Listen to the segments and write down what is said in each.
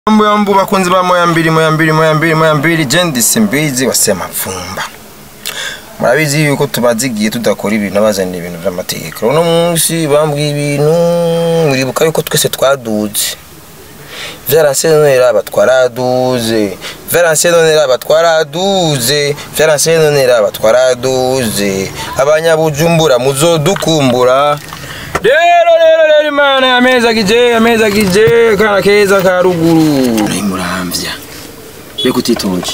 Mambo ya mbu bakunzi ba moya mbili moya mbili moya mbili moya mbili jendi simbizi wasema vumba murabizi yuko tumaze igihe tudakora ibintu abazanira ibintu vy'amategeko uno munsi bambwiye ibintu muribuka yuko twese twaduze vyaranse none raba twaraduze vyaranse none raba twaraduze vyaranse none raba twaraduze abanyabujumbura muzodukumbura rero rero rero imana yamezagije yamezagije kana keza ka ruguru muramvya be kutitoje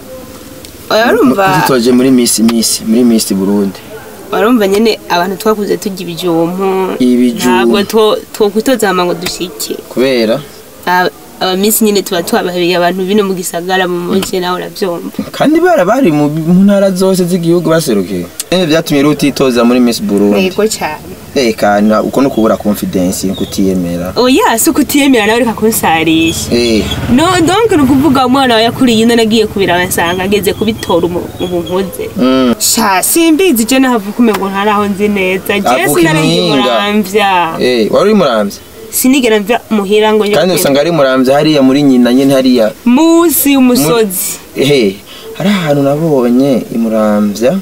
oya urumva kutitoje muri misi misi muri misi burundi urumva nyene abantu twakuze turya ibijumpu Ibijumpu. ntabwo two- twokwitoza hama ngo dushike kubera Aba- abamisi nyene tuba twabahebeye abantu bino mu gisagara mu muji nawe uravyumva kandi bara bari mu mu ntara zose z'igihugu baserukiye eh vyatumye rero utitoza muri Miss Burundi yego cane eh kana uko no kubura confidence kutiyemera oya si ukutiyemera nawe reka kunsarisha eh no donc ni ukuvuga umwana wawe yakuriye ino nagiye kubira basanga ageze kubitora umu ubu nkuze mm. sha simbizi je nahavuka umengo ntaraho nzi neza je Avuka sinarenge impinga. muramvya eh wari uri muramvya sinigera mva muhira ngo nje kandi kugenda. usanga ari muramvya hariya muri nyina nyene hariya musi y'umusozi eh hari ahantu nabonye imuramvya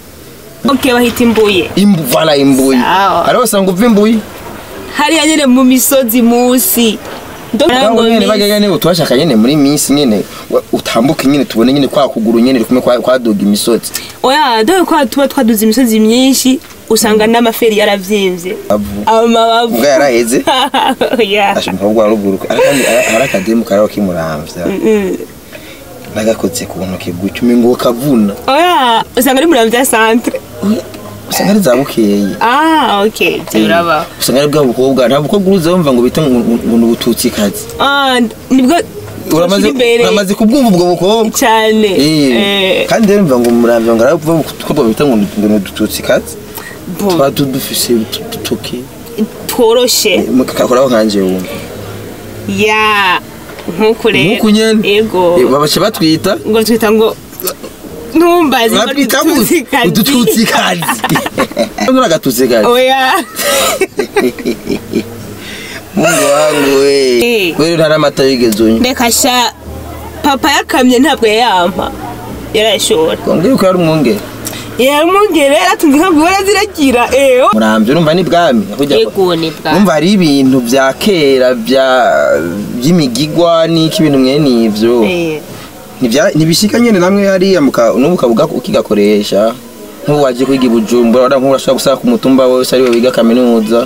ok bahita imbuye imbu vala imbuyi Sawa. hari usanga uva imbuyi hariya nyene mu misozi musi Ntabwo nyene bajya nyene utwashaka nyene muri misi nyene wa- utambuke nyene tubone nyene kwa kuguru nyene kumwe kwa kwadoga imisozi oya dore ko tuba twaduze imisozi myinshi usanga n'amaferi yaravyimbye avu amabavu ubwo yaraheze oya ashobora kuba ruguru kandi hari akademu kariho kimuramvya Mm. nagakotse ku ntoki gutyo umengo kavuna oya usanga ari muramvya centre usanga ari za bukeye ah ok ivyo birabaho usanga ari bwa bukobwa nta bukobwa uruza wumva ngo bita ngo ngo ni ubututsikazi Ah, nibwo uramaze twashira imbere uramaze kubwumva ubwo bukobwa cyane Eh, Eh, kandi rero mva ngo muramvya ngo aravuga ko bita ngo ngo ni udututsikazi bo, tuba dufise ututuki tworoshe mukakoraho nkanje wumva ya nkuko rero nkuko nyene ego Eh, babaca batwita ngo twita ngo ntumbaze ngo batwita dututsikazi. udututsikazi nura agatutsikazi oya mungu wangu we Eh. wewe ntari amata yigeze unywa reka sha papa yakamye ntabwo yayampa yarayashora wambwira ko yari umwungere yaramwongere yaratunze ntabwo baraziragira eyo muramvya urumva ni bwami Burya- ego ni bwa urumva hari ibintu vya kera vya vy'imigigwa n'iki ibintu mwene ivyo Eh, Ntivya- ntibishika nyene namwe hariya muka- n'ubu ukavuga ko ukigakoresha nk'ubu waje kwiga i bujumbura wara nk'ubu urashobora gusanga ku mutumba wose ari we wiga kaminuza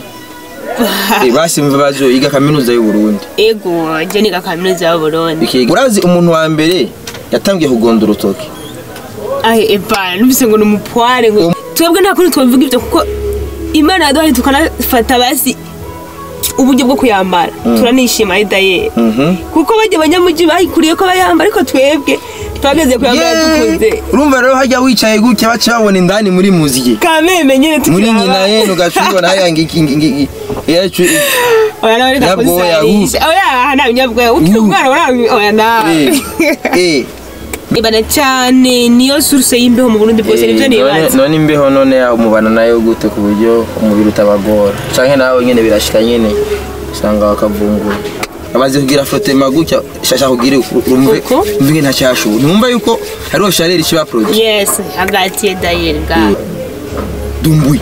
Eh, basi mva baje yiga kaminuza y'uburundi ego je niga kaminuza y'uburundi Bikiga- urazi umuntu wa mbere yatangiye kugonda urutoki ahe eva numvise ngo ni umupware ngo twebwe nta kuri twabivuga ibyo kuko imana yaduhaye tukanafata basi uburyo bwo kuyambara turanishima idayeri Mhm. kuko bajya abanyamugi bayikuriye ko bayambara ariko twebwe twageze kuyambara dukuze Yeah. urumva rero hajya wicaye gutya baca babona indani muri muziye kameme nyine muri tukiri nyina abana. yene ugaca ubibona haya ngiki ngiki yacu oya nawe reka Nyabwoya, kusarisha oya nta nyabwoya ukiri Uh. umwana warawe oya nawe eh ibana cyane niyo source y'imbeho mu Burundi bwose nivyo nibaza none imbeho none umubana nayo gute ku buryo umubiri utabagora canke nawe nyene birashika nyene usanga bakavungura amaze kugira frotema gutya shasha kugira urumve Uko? umve nta cyashu numva yuko hariho chaleur ikiba produit yes hagati ya dayeri ga dumbuye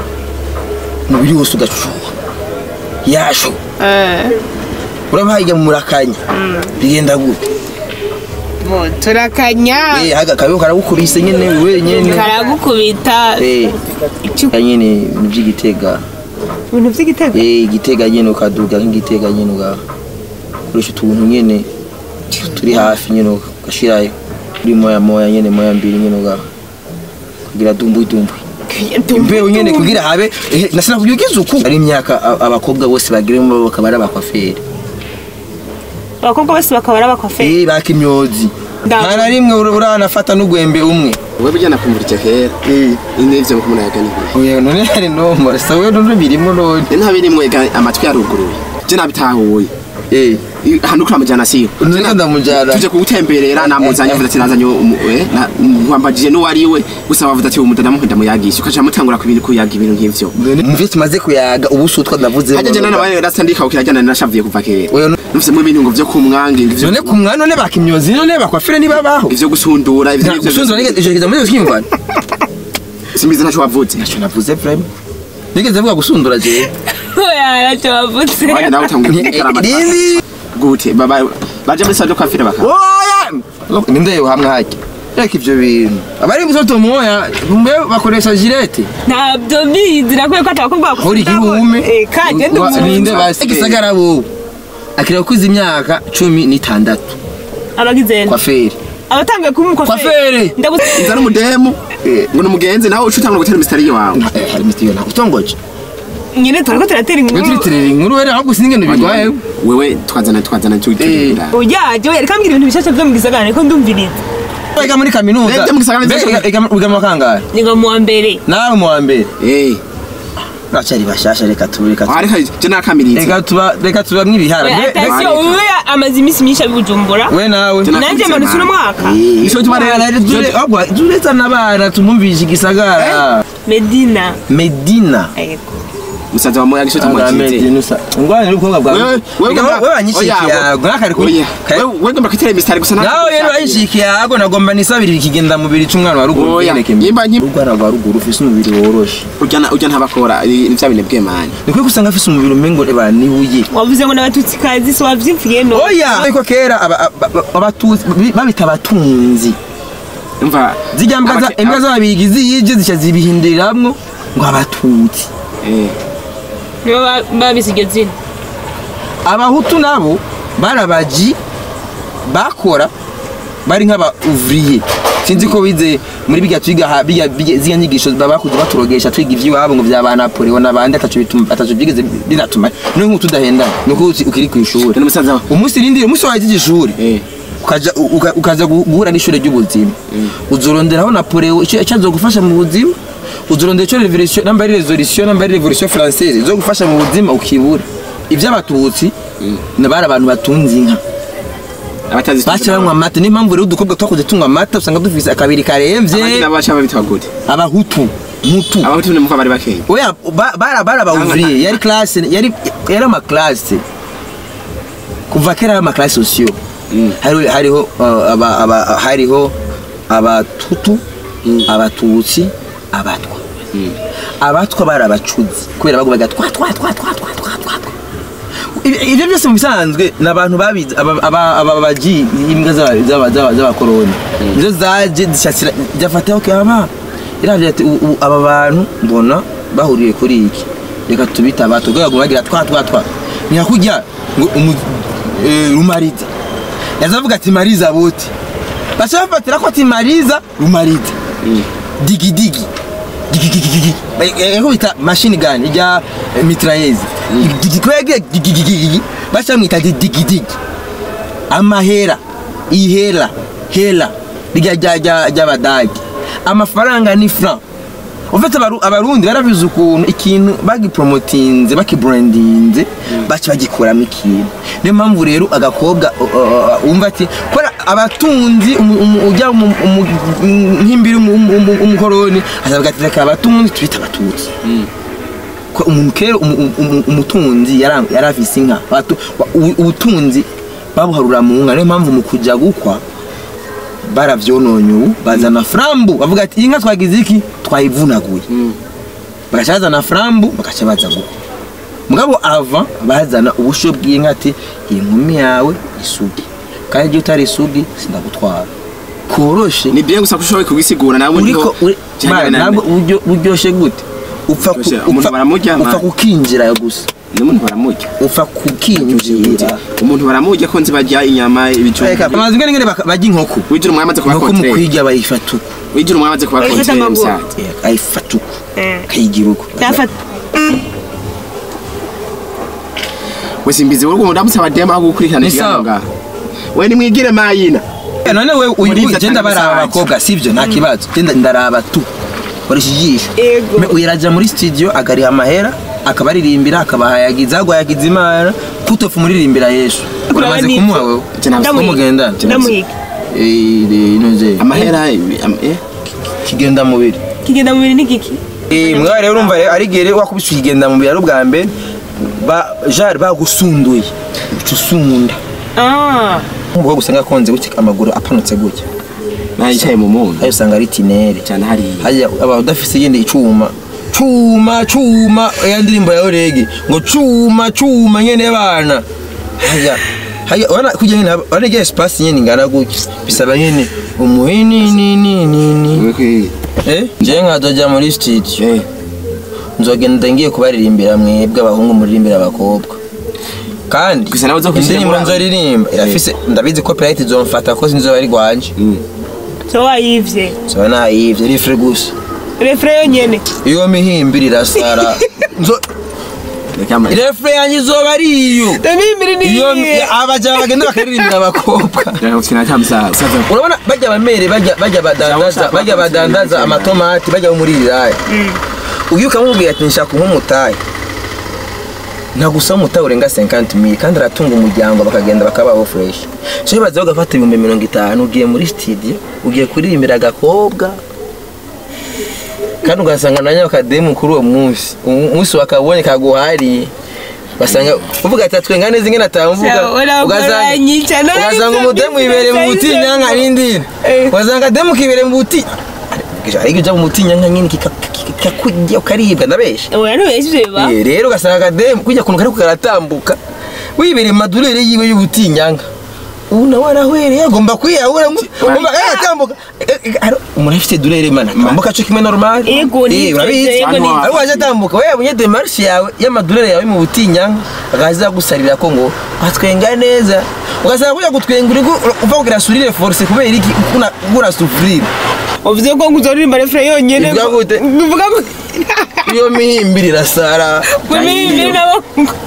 umubiri wose ugacuha yashu eh uraba hajya mu murakanya bigenda gute bo turakanya eh haga kabeho karagukubise nyene wewe nyene karagukubita eh Icu- nyene ni by'igitega ibintu by'igitego eh igitega nyene ukaduga nk'igitega nyene uga koresha utuntu nyene turi hafi nyene ugashirayo kuri moya moya nyene moya mbiri nyene uga kugira dumbu dumbu imbeho nyene kugira habe eh, nasina kugira izuku ari imyaka a- abakobwa bose bagiremo bakaba ari abakwaferi abakobwa bose bakaba ari abakoferi eh bakimyozi Ndabu. nta na rimwe ura- uranafata n'ugwembe umwe wowe bijyana kumurika kera eh n'ibyo ko munayaga ni kure oya none hari nomore sawe none birimo none nta birimo ega amatwi yaruguruye je nabitahuye eh I- hano kuri amajyana siyo none ndamujara tuje kugutemberera namuzanye avuze ati nazanye umu- eh, na- wambajije n'uwo ari we gusa wavuze ati uwo mudada muhenda muyagisha ukaca mutangura kubiri kuyaga ibintu nk'ivyo muvyo tumaze kuyaga ubu sutwa ndavuze hajya jana nawe rasta ndikawukira jana nashavuye kuva kera oya nufisemo ibintu ngo vyo kumwange ivyo none ku mwana none bakimyozi none bakwafire nibabaho ivyo gusundura ivyo nivyo gusundura vyose. ije kigeza muri kimva simbizi ntaco wavuze ntacyo navuze prime nigeze vuga gusundura jewe oya ntacyo wavutse wanya nawe utanguye kugitarama rindi gute baba baje muri sado kwafira baka oya ninde yohamwe hajya reka ivyo bintu abari musoto moya mbe bakoresha jirete ntabyo bizi nakwiye ko atabakobwa hori kibume Eh, kanje ndi umuntu. ninde basi gisagara bo akira kuza imyaka cumi n'itandatu abagize kwa feri abatangiye kuba Kwafere. ndagusa inza n'umudemu ngo ni umugenzi nawe uca utangura gutera imisitari wawe hari mitiyo ntabwo utongoje nyine turako turatera iyo inkuru turitirira inkuru wera ahubwo sinzi ingendo bigwaye wewe twazana twazana cyo gitegura uyaje we reka mbwira ibintu bishasha byo mu gisagara niko ndumviriza wiga muri kaminuza Wiga mu gisagara Mbega nziza. wiga- wiga mu kangahe ni ngo mu wa mbere nawe mu wa mbere eh bacari bashasha reka tu reka tu- ariko je nakamiriza reka tuba reka tuba mwibihara Oya, Mbe- mbe- atasiyo uyu amaze iminsi myinshi abibujumbura we nawe Tuna- nanjye manutse uno mwaka Ico tuma rero tureza n'abana tumumvisha igisagara medina medina Yego. musaza wa moya gisho Aga tumwakize Medina usa ngwane n'ubukobwa bwawe wewe wewe Ega, ugomba- wewe wanyishikiye Oya, yago nakari ku oya. kare- Wewe- wewe ugomba kwitera imisitari gusa nawe rero wanyishikiye yago nagomba nisabirira ikigenda mubiri c'umwana wa ruguru Oya, ugendeke nyimba- nyimba- urwana rwa ruguru ufise umubiri woroshe ujya ujya ntabakora ni vya bintu bw'emani ni kuri usanga afise umubiri umengo eba nibuye wavuze ngo n'abatutsikazi so wavyimviye no oya ariko kera aba- aba- aba- abatuzi bi- babita abatunzi umva zijya mbwa za- abake- imbwa z'ababigi ziyije zica zibihinduriramwo ngo abatutsi eh nibo ba- babise iryo zina abahutu nabo barabaji bakora bari nk'aba ouvrier sinzi ko bize muri biga twiga ha- biga biga- ziga nyigisho baba bakuze baturogesha twiga ivy'iwabo ngo vya ba Napoleon n'abandi ataco bituma ataco byigeze biratuma no nk'utu udahendana nuko uzi ukiri ku ishuri ni musaza wa umunsi rindi umunsi wagize ishuri eh ukaja uka- ukaza gu- guhura n'ishure ry'ubuzima uzoronderaho Napoleon icyo icyo azogufasha mu buzima uzorondera icyo revolution namba ari resolution namba ari revolution française izogufasha mu buzima ukibura iby'abatutsi ni bari abantu batunze inka abatazi baca banywa amata niyo mpamvu rero udukobwa twakuze tunywa amata usanga dufise akabiri abandi karemvye nabo baca babitwa gute abahutu mutu abahutu ni muko bari bakeye oya ba- bara bara ba ouvrier yari classe yari yari ama classe kuva kera ari ama classe sociaux Mm. hariho hariho uh, aba- aba- hariho abatutu abatutsi abatwa abatwa bari abacuzi kubera bagubaga twa twa twa twa twa twa twa twa Ibi- ibyo byose mu bisanzwe ni abantu babizi aba- aba- aba baji imbwa z'aba- z'aba- z'aba- z'abakoroni nizo zaje zishakira zafata ok aba iraje ati "U- u- aba bantu mbona bahuriye kuri iki reka tubita abato rwego bagira twa twa twa ntihakujya ngo umu- eh, rumariza yazavuga ati mariza bote bashaka bafatira ko ati mariza rumariza digi digi digi digi digi eko bita machine gun ijya mitrailleuses digi kwege digi digi digi bashamwita digi digi amahera ihera hera rya rya rya ry'abadage amafaranga ni franc ufite abaru- abarundi barabizi ukuntu ikintu bagipromotinze bakibrandinze baca bagikuramo ikintu niyo mpamvu rero agakobwa uh, uh, wumva ati kora abatunzi umu- umu- ujya mu- umu- nk'imbiri umu- umu- umu- umukoroni azavuga ati reka abatunzi tubita abatutsi ko umuntu kera umu- umu- umutunzi yara- yari afise inka Abatu- wa- ubu- ubutunzi babuharura mu nka niyo mpamvu mu kujya gukwa baravyononye ubu bazana frambu bavuga ati iyi nka twagize iki twayivunaguye bagaca bazana frambu bagaca baza gukwa mugabo ava bazana ubusho bw'inka ati iyi nkumi yawe isugi kandi igihe utari isugi sindagutwara koroshe ni bien gusa ko ushoboye kugisigura nawe uriko uri- Mara, ntabwo buryo buryoshe gute upfa ku- Buryoshe, umuntu upfa- baramurya, upfa Mara. kukinjirayo gusa n'umuntu baramurya upfa kukinjira umuntu baramurya ko nzi barya inyama ibijumba amazi ngene ngene baka- barya inkoko wijura umwami amaze kuba inkoko mu kontrere kwiga bayifata uko wijura umwami amaze kuba Bayifata kontrere amaguru. musaza Eh, ayifata uko Eh. akayigira uko yafata we simbizi wowe ndamusaba dema aho gukurikirana Ni ikiganiro sawa. ngaha we nimwigire mayina Eh, none we uyu Muri uyu izo genda atanga baraba message. abakobwa sivyo nta kibazo genda ndaraba tu koresha ijisho Ego. Me- uyu araja muri studio agariha amahera akabaririmbira akabahayagiza agwayagiza imana kutofu muririmbira yesu uramaze n'iki? kumuha wewe Je nabwo- Ndamuhiga. mugendana ndamuhiga Eh, de- inoze amahera am- eh kigenda mubiri kigenda mu bintu n'igiki Eh, mwa rero urumva rero ari gihe rero wakubise ukigenda mubiri ari ubwa mbere ba jari bagusunduye uca usunda ah nk'umukobwa usanga akonze gutya amaguru apanutse gutya nayo yicaye mu muntu ayo usanga ari tinere cyane hariya hajya aba udafise yende icuma cuma cuma ya ndirimbo ya orege ngo cuma cuma nyene bana hajya hajya wana kujya nyene orege espace nyene ingana gutya bisaba nyene umuhini ni ni ni ni Wewe kwe- eh je nkazoja muri studio eh nzogenda ngiye kubaririmbira mwebwe abahungu muririmbira abakobwa kandi Gusa nawe uzokwishira indirimbo muri abo. nzoririmba irafise ndabizi copyright izomfata ko sinzoba ari rwanje Mm. so wayivye zoba nayivye rifre gusa refre yonyene iyo mihimbiri irasara nzo reka ama- refre yanjye izoba ari iyo ndamimbiri ni iyo iyihe? abaja bagenda bakaririmbira abakobwa reka gukina nta musaza musaza urabona bajya bamere bajya bajya badandaza bajya badandaza amatomati bajya muri riraya ugiye ukamubwira ati nshaka nk'umutayi ntagusaba umutayi urenga 50 mili kandi aratunga umuryango bakagenda bakabaho fresh so baza bagafata ibihumbi mirongo itanu ugiye muri studio ugiye kuririmbira agakobwa kandi ugasanga na nyakademu kuri uwo munsi umunsi wakabonye kaguhariye basanga uvuga ati twenga neza ingene atamvuga Sha, urakoranye cyane, ugasanga umudemu yibereye mu butinyanka n'indini Eh. ugasanga demu kibereye mu buti ariko ujya mu butinyanka nyine kikakujya ukaribwa ndabesha oya ntubeshye ivyo biba Eh, rero ugasanga akademu kujya kuntu kariko karatambuka wibereye mu madurere yiwe y'ubutinyanka ubu nawe arahwereye agomba kwiyahura umva agatambuka umuntu afite durere mana atambuka cyo kimwe normal Yego, ni Eh, urabizi yego, ni ariko waje atambuka we yabonye demarche yawe y'amadurere yawe mu butinyanka agaza gusarira ko ngo watwenga neza ugasanga kujya gutwenga uri gu- uva kugira surire force kubera iki ukuna gura souffrir uvuze ko nguzoririmba refre yonyene Bivuga gute? bivuga ko iyo mihimbiri irasara kumimbiri nabo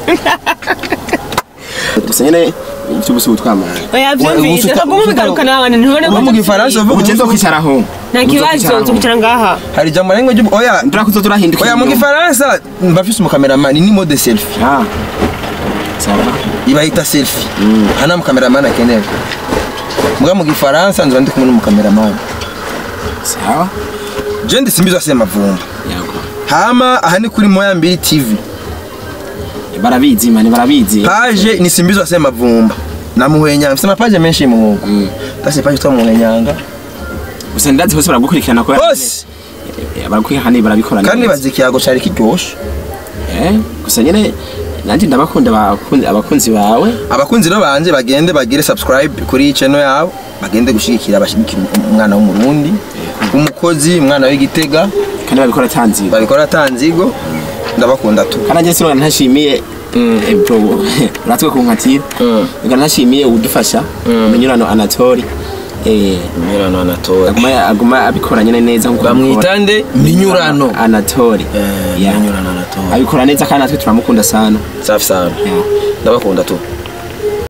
gusa nyine ibyo gusa ubutwamara oya vyumvise ubusuka- kaguma bigarukana abantu ntibone ko uba mu gifaransa uvuga ugeze kwicaraho nta kibazo nzokwicara ngaha hari ijambo rimwe ry'ubu oya ndura kuzo turahinduka oya mu gifaransa mba mfise umukameramani ni mode selfie ah sawa ibahita selfie aha nta mukameramani akenewe mbwa mu gifaransa nzoba ndi kumwe n'umukameramani sawa je ndi simbizo ase mavumba yego hama aha ni kuri moya mbiri tv barabizi mani barabizi page ni simbizo ase mavumba na muhwenyanga mfise amapaje menshi muhungu ndase page twa muhwenyanga gusa ndazi hose baragukurikirana ko bose baragukurikirana kandi barabikora kandi neza. bazi ikiyago cari kiryoshe eh gusa nyine nanjye ndabakunda abakunzi abakunzi bawe abakunzi rero banje bagende bagire subscribe kuri channel yabo bagende gushigikira abashigikira umwana w'umurundi umukozi umwana w'igitega kandi babikora tanzi babikora tanzigo ndabakunda tu kandi nanjye sinora ntashimiye eh, bro uratwe kunkatira Mm. reka ntashimiye udufasha umunyurano anatori eh Mirano Anatole aguma aguma abikora nyine neza nkuko bamwita abikora. nde minyurano anatori Eh, Yeah. Minyurano Anatole abikora neza kandi natwe turamukunda sana safi sana Yeah. ndabakunda tu